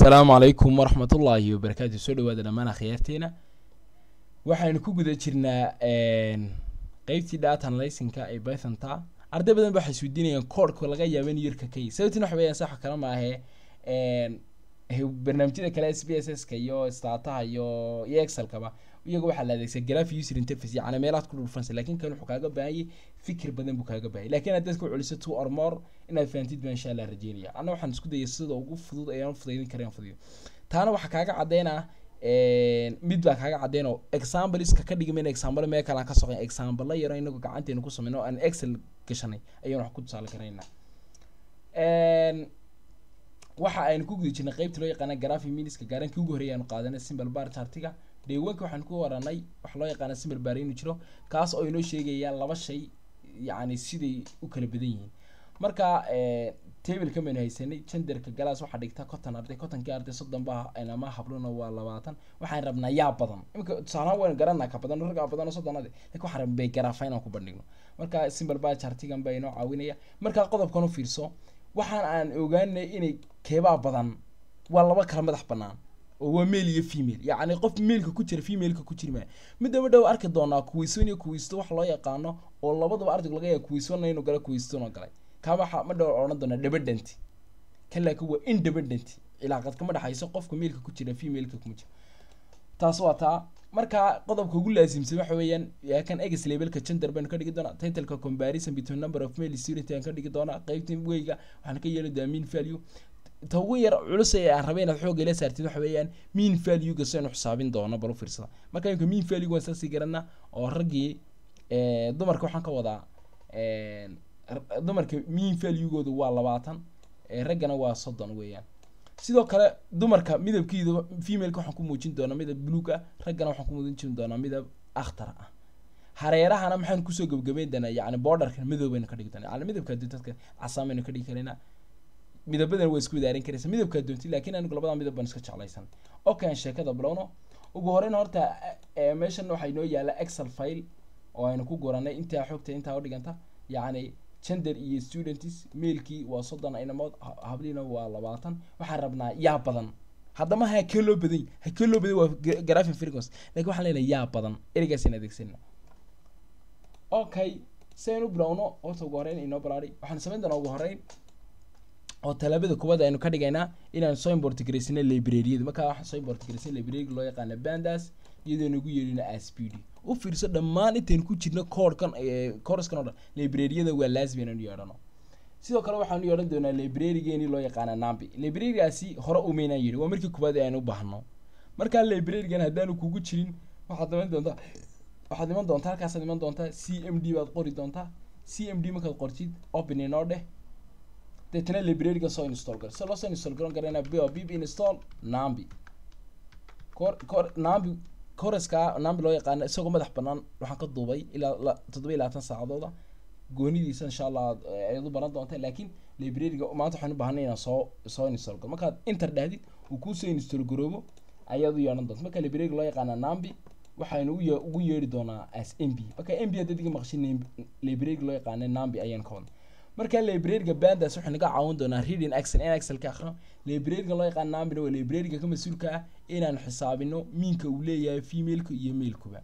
asalaamu calaykum waraxmatullaahi wabarakaatu soo dhawaada dhammaan akhyaarteena waxaynu ku guda jirnaa qeybtii data analysinka ee pythonta arday badan ba waxay isweydiinayaan koodhka laga yaaba in yarka ka sababtina waxa weyaan saxa kale maahe barnaamijyada kale s b s s ka iyo stataha iyo iyo excelkaba iyaga waxaa la adeegsaa graph user interface yacni meelaad ku dhulfansa lakin kan wuxuu kaaga baahanyay fikir badan buu kaaga baahanyay lakin haddaad ku celiso two or more inaad fahamtid baa insha allah rajeynaya anna waxaan isku dayay sida ugu fudud ayaan fudaydin karayn fudayo taana waxaa kaaga caddeynaa mid baa kaaga caddeyn oo exampleska ka dhigmayna example mee kalaan ka soqen example yaro inagu gacanteena ku sameyno oo aan excel gashanay ayaan wax ku tusaale karaynaa waxa aynu ku guda jirnay qeybta loo yaqaana graphi miniska gaarankii ugu horreeyay aanu qaadanay simple bar chartiga dheewanka waxaan ku waranay waxa loo yaqaana simple bar inuu jiro kaas oo inoo sheegaya laba shay yacni siday u kala badan yihiin marka tableka maynu haysanay genderka galaas waxaa dhigta conton arday contonkii arday soddon ba ama habluna waa labaatan waxaan rabnaa yaa badan imika tusaalahaan waynu garanaa ka badan raggaa badan oo soddonade lakin waxaan rabnaa garaafa inaan ku bandhigno marka simple bar chartigan baa inoo caawinaya marka qodobkan u fiirso waxaan aan ogaanay inay keebaa badan waa laba kala madax banaan oo waa male iyo female yacni qof maileka ku jira femaleka ku jiri maaya midaba dhow arki doonaa kuwiiswan iyo kuwiisto wax loo yaqaano oo labadaba ardaygu laga yaaba kuwiiswana inuu gala kuwiistona galay kaa waxa ma dhow odhan doonaa dependent kan laakiin waa independent cilaaqad kama dhexayso qofka mailka ku jira femaleka kuma jira taas waa taa marka qodobka ugu laasimsan waxa weeyaan kan egs labelka gender baynu ka dhigi doonaa titleka comparison between number of male student aan ka dhigi doonaa qeybta weyga waxaan ka yeeli doonaa mean value ta ugu yar culus ee aan rabay inaad xoogga ila saartid waxa weeyaan mean value-ga saynu xisaabin doono bal u fiirsada marka imka mean value waan saasii garanaa oo raggii dumarka waxaan ka wadaa dumarka mean value-gooda waa labaatan raggana waa soddon weeyaan sidoo kale dumarka midabkiida femaleka waxaan ku muujin doonaa midab buluug ah raggana waxaan ku muujin doonaa midab akhtar ah hareerahana maxaan kusoo gebgabeyn doonaa yacni borderka madow baynu ka dhigi doonaa yacni midabka dadka casaan baynu ka dhigi karaynaa midabadan waa isku wadaarin karaysa midabkaa doonti laakiin anigu labada midab baan iska jeclaysan okay aan sheekada bilowno ugu horeyn horta meeshan waxaa inoo yaala excel file oo aynu ku guranay intaa xogta intaa udhiganta yacni gender iyo students mailkii waa soddon inamood habliina waa labaatan waxaan rabnaa yaa badan haddama ha kee loo badan ha kee loo badan waa graphin frequency lakin waxaan leenahay yaa badan ereygaasaan adeegsanna okay si aynu bilowno horta ugu horeyn inoo balaari waxaan samayn doonaa ugu horeyn oo talaabada kuwaad aynu ka dhigaynaa inaan soo import garaysano librariyada markaa waxaan soo import garaysana librariga loo yaqaana bandas iyadoo nagu yeerino as p d u fiirso dhammaan intaynu ku jirno koodhkan corskan o dhan librariyada waa laazim inaynu yeedhano sidoo kale waxaanu yeedhan doonaa librarigeeni loo yaqaana nambi librarigaasi hore umaynaan yidhi waa markii kuwaad aynu u baahno markaa librarigan haddaanu kugu jirin waxaad iman doontaa waxaad iman doontaa halkaasaad iman doontaa c m d baad qori doontaa c m d markaad qortid open inoo dheh deetana librariga soo install gar si loo soo install garan karayna bo bib install nambi cor cor nambi coreska nambi loo yaqaano isagoo madax banaan waxaan ka duubay ilaa toddoba iyo labaatan saacadooda goonidiisa insha allah ayaad u baran doonta laakiin librariga maanta waxaan u baahanay inaan soo soo install garo markaad inter dhahdid uu kuusoo install garoobo ayaad u yeedhan doonta marka librariga loo yaqaana nambi waxaynu uye ugu yeedhi doonaa as m b marka m b haddaad iga maqshin librariga loo yaqaana nambi ayaan ka wadna marka librariga bandas wuxuu naga caawin doonaa reading excel in excel ka akrino librariga loo yaqaan nambina waa librariga ka mas-uulka ah inaan xisaabino miinka uu leeyahay femaleka iyo mailkuba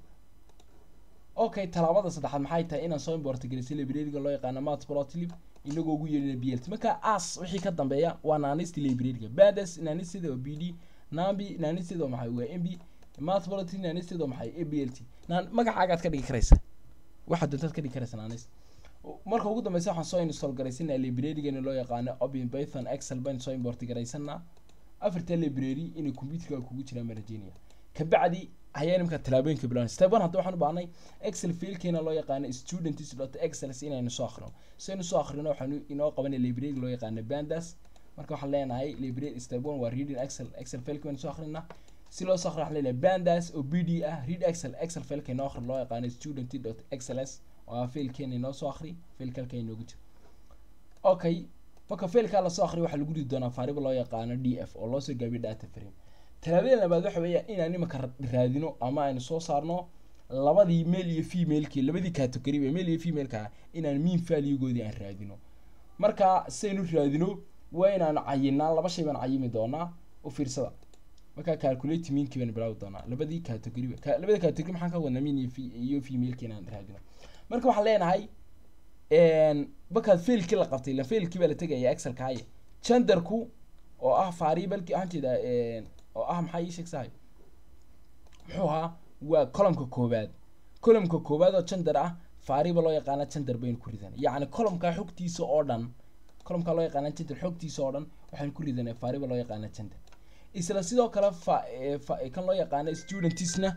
okay talaabada saddexaad maxay tahay inaan soo import gelisay librariga loo yaqaano matplotlib inagoo ugu yeedhina b l t marka as wixii ka dambeeya waa naanisti librariga bandas naanisteeda waa b d nambi naanisteeda waa maxay waa m b matplotlib naanisteeda waa maxay a b l t naan magacaagaad ka dhigi karaysa waxaad doontaad ka dhigi karaysa naanis marka ugu dambeysa waxaan soo install garaysanaa librarigani loo yaqaano open python excel baan soo import garaysanaa afarta library inay computerka kugu jiraan baan rajeynaya kabacdi ayaa nimka talaabooyinka bilawan step one hadda waxaan u baahnay excel fiilkeena loo yaqaano students dot excels inaynu soo akrino si aynu soo akrino waxaanu inoo qabanay librariga loo yaqaano bandas marka waxaan leenahay library step one waa reading excel excel fiilka baynu soo akrinaa si loo soo akrino waxaan leenahay bandas oo b d ah read excel excel fiilka inoo akrin loo yaqaano student dot xls waa failkeena inoo soo akri failka halka inoogu jiro okay marka failkaa lasoo akriyo waxaa lagu ridi doonaa faariba loo yaqaano d f oo loosoo gaabiyo data frame talaabada labaad waxa weeya inaan imaka raadino ama aynu soo saarno labadii male iyo femalekii labadii category ee male iyo femaleka inaan mean value-goodii aan raadino marka saynu raadino waa inaanu cayinaa laba shay baan cayimi doonaa u fiirsada markaa calculate meankii baan bilaawi doonaa labadii category ka labada category maxaan ka wadnaa mean iyo fe- iyo female-kii inaan raadino marka waxaan leenahay markaad failkii la qabtay la failkii baa la tegaya excelka haye genderku oo ah variableki waxaan jeedaa oo ah maxaa ii sheegsahay muxuu ahaa waa columnka koowaad columnka koowaad oo gender ah variable loo yaqaana gender baynu ku ridanay yacni columnka xogtiisa oo dhan columnka loo yaqaana gender xogtiisa oo dhan waxaynu ku ridanay variable loo yaqaana gender isla sidoo kale fa eh, fa kan loo yaqaano studentisna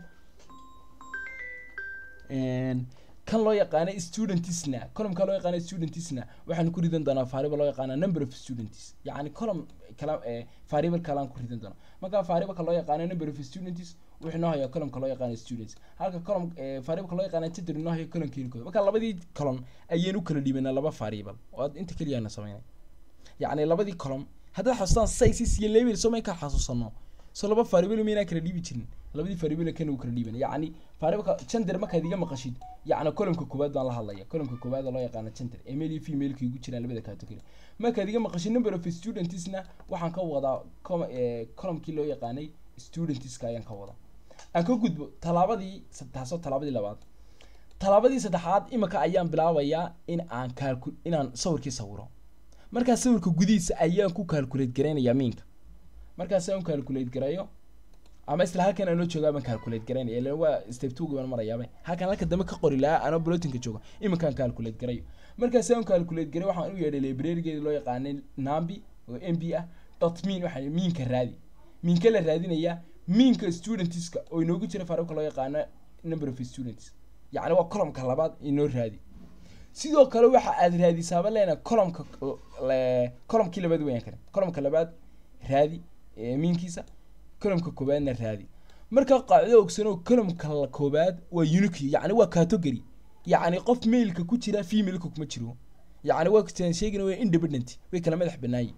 kan loo yaqaano studentisna columnka loo yaqaano studentisna waxaanu ku ridan doonaa variable loo yaqaana number of students yacni column kala eh, variable kalaan ku ridan doonaa marka variableka loo yaqaano number of students wuxuu noo hayaa columnka loo yaqaano students halka column eh, variableka loo yaqaano gender noo hayo columnkeeni kooda marka labadii column ayaynu kala dhiibanaa laba variable oo aad inta keliya na sameynay yacni labadii column haddaad xasuustaan sizes iyo level soo may kala xasuusano so laba variable maynaan kala dhiibi jirin labadii variable kan uu kala dhiiban yacni variableka gender markaad iga maqashid yacni columnka koowaad baan la hadlaya columnka koowaad oo loo yaqaano gender ee male iyo female-ka igu jiraan labada category markaad iga maqashid number of studentsna waxaan ka wadaa com- eh, columnkii loo yaqaanay studentska ayaan ka wadaa aan ka gudbo tallaabadii taasoo tallaabadii labaad tallaabadii saddexaad imika ayaan bilaabayaa in aan calcu inaan sawirkii sawiro markaa sawirka gudihiisa ayaan ku calculate garaynayaa miinka markaas aan calculate garayo ama isla halkan aanoo joogaa baan calculate garaynaya ilan waa step two baan marayaaba halkan halka dambe ka qori lahaa anoo blotinka jooga iminkaan calculate garayo markaas aan calculate garay waxaan u yeedhay librarigeeda loo yaqaanay nambi oo m b ah dot mean waxaa miinka raadi miinka la raadinayaa miinka studentska oo inoogu jira farabka loo yaqaano number of students yacni waa columnka labaad inoo raadi sidoo kale waxa aad raadisaaba leena columnka le- columnkii labaad weyaan kale columnka labaad raadi ee miinkiisa columnka koowaadna raadi marka qaacdo ogsanoo columnka la koowaad waa unique yacni waa category yacni qof mailka ku jira femaleka kuma jiro yacni waa kusaan sheegina waa independent way kala madax banaayi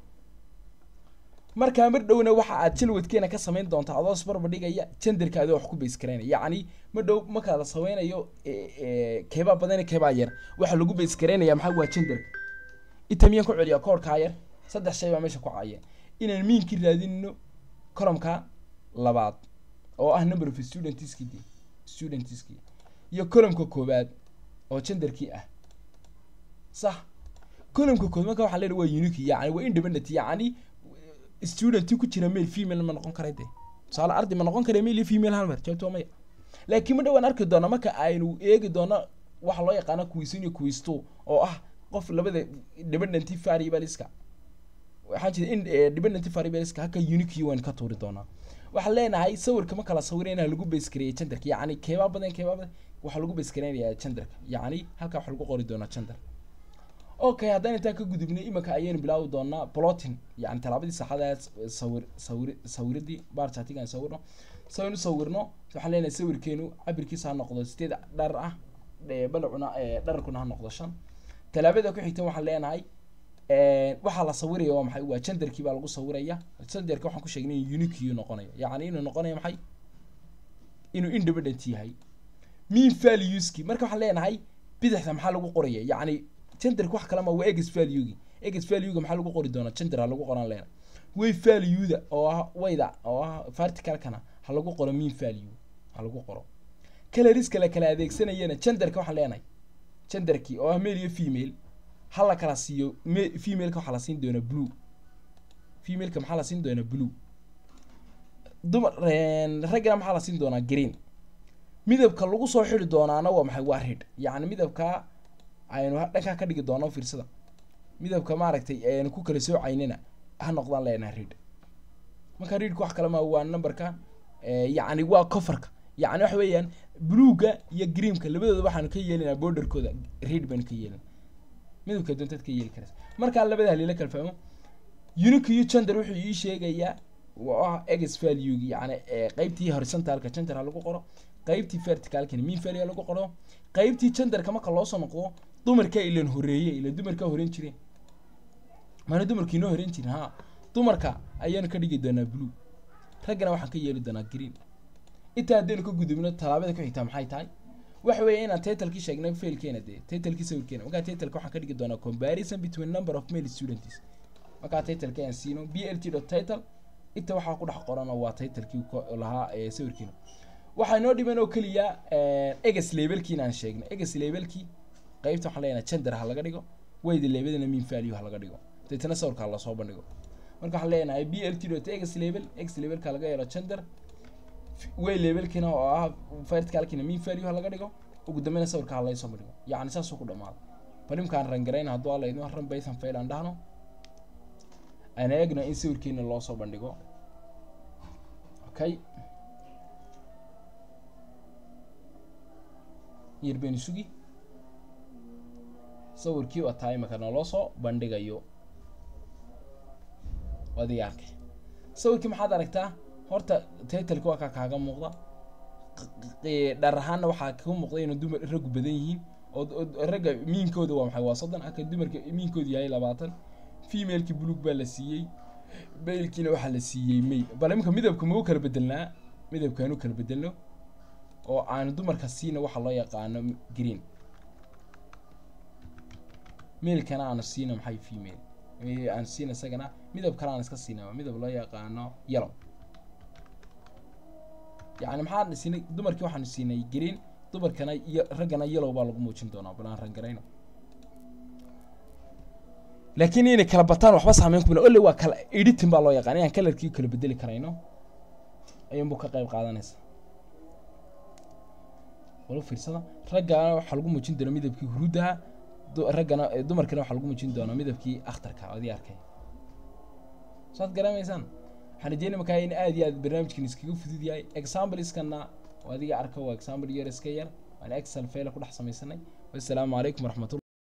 markaa mar dhowna waxa aad jalwadkeena ka samayn doontaa adoo isbarbar dhigaya genderka adoo wax ku base garaynaya yacni ma dhow markaa la sameynayo e- e, keebaa badan iyo keebaa yar waxa lagu base garaynaya maxaa waa genderka inta miyaan ku celiya koorkaa yar saddex shay baa meesha ku caayeen inaan miinkii raadinno columnka labaad oo ah number of studentskii de studentskii iyo columnka koowaad oo genderkii ah sax columnka koowaad marka waxaa leedahay waa unique yacni waa independent yacni student ku jira male female ma noqon kara de tusaale arday ma noqon kara male iyo female hal mar jawaabtu waa maya laakiin ma dhowaan arki doona marka aynu eegi doono waxa loo yaqaano quiz one iyo quiz two oo ah qof labada dependent variableska waxaa jira in eh, dependent variableska halka unique waan ka tuuri doonaa waxaan leenahay sawirka ma kala sawirayna lagu base gareeyay genderka yacni keebaa badan keebaa badan waxaa lagu base gareynayaa genderka yacni halkaa waxaa lagu qori doonaa gender okay haddaan intaan ka gudubnay imika ayaynu bilaawi doonaa plotin yani tallaabadii saxada sawir sawir sawiradii barchatiga aan sawirno saynu sawirno waxaan leenahay sawirkeenu cabirkiisa ha noqdo sideed dhar ah eh, balacuna eh, dhararkuna ha noqdo shan tallaabada ku xigta waxaan leenahay waxaa la sawiraya waa maxay waa genderkii baa lagu sawiraya genderka waxaan ku sheegnay in unique noqonayo yacni inuu noqonayo maxay inuu independent yahay mean valueski marka waxaan leenahay bidixda maxaa lagu qoraya yacni genderka wax kalama waa egs valuegi egs valuega maxaa lagu qori doonaa gender ha lagu qoran leena way valueda oo ah wayda oo ah verticalkana ha lagu qoro mean value ha lagu qoro coloriska la kala adeegsanayana genderka waxaan leenahay genderkii oo ah male iyo female ha la kala siiyo me- femaleka waxaa la siin doonaa blue femaleka maxaa la siin doonaa blue dumar raggana maxaa la siin doonaa green midabka lagu soo xiri doonaana waa maxay waa red yacni midabka aynu ha- dhankaa ka dhigi doono fiirsada midabka maaragtay aynu ku kala soocaynina ha noqdaan leenaha red marka readka wax kale ma waa numberka eh, yacni waa coverka yacni waxa weeyaan bluega iyo greenka labadooda waxaanu ka yeelinaa borderkooda red baynu ka yeelina midabka doontaad ka yeeli karaysa markaa labada halila kala fahmo unique iyo gender wuxuu ii sheegayaa waa egs valuegi yacni eh, qeybtii horizontalka gender ha lagu qoro qeybtii verticalkana mean value ha lagu qoro qeybtii genderka marka loo soo noqdo dumarka ilan horeeye ilan dumarka horeyn jireen maana dumarka inoo horeyn jirin ha dumarka ayaanu ka dhigi doonaa blue raggana waxaan ka yeeli doonaa green intaa haddaynu ka gudubno tallaabada ku xigtaa maxay tahay waxa weeye inaan titlekii sheegnay failkeena dee titlekii sawirkeena markaa titleka waxaan ka dhigi doonaa comparison between number of male students markaa titleka aan siino b l t dot title inta waxaa ku dhex qoran waa titlekii lahaa ee sawirkiina waxaa inoo dhiman oo keliya eges labelkiin aan sheegnay eges labelkii qaybta waxaan leenahay gender ha laga dhigo wayda labelina mean value ha laga dhigo deetana sawirka ha lasoo bandhigo marka waxaan leenahay b l t dot eges label eges labelka laga yeelo gender way labelkiina oo ah verticalkiina mean value ha laga dhigo ugu dambeyna sawirka ha laysoo bandhigo yacni saasuu ku dhamaado balimkaan rangarayna hadduu alla idin ran baythan fail aan dhahno aan eegno in sawirkeena loo soo bandhigo okay yar baynu sugi sawirkii waa tahay imaka naloo soo bandhigayo adiga arkay sawirkii maxaad aragtaa horta titleka waa kaa kaaga muuqda dhar ahaanna waxaa ka muuqda inuu dumar raggu badan yihiin oo ragga miinkooda waa maxay waa soddon halka dumarka miinkoodu yahay labaatan femaleki buluug baa la siiyey mailkiina waxaa la siiyey may bal imika midabka mau kala bedelnaa midabkaanu kala bedelno oo aanu dumarka siina waxa loo yaqaano green mailkana aanu siina maxay female aanu siina isagana midab kale aan iska siina midab loo yaqaano yellow yacni maxaan siinay dumarkii waxaanu siinay green dumarkana iyo raggana yellow baa lagu muujin doonaa bal aan rangarayno laakiin inay kala bataan waxba saameyn kumina ole waa kala editing baa loo yaqaan inaan kalarkii kala bedeli karayno ayuunbuu ka qayb qaadanaysa walo fiirsada raggana waxaa lagu muujin doonaa midabkii huruudaha raggana dumarkana waxaa lagu muujin doonaa midabkii akhtarka adii arkay saad garamaysaan waxaan rajeynaya markaa in aad iyo aad barnaamijkan iskaga fudud yahay exampleskana adiga arka waa example yar iska yar waan excel faila ku dhex samaysanay wassalaamu calaykum waraxmatullah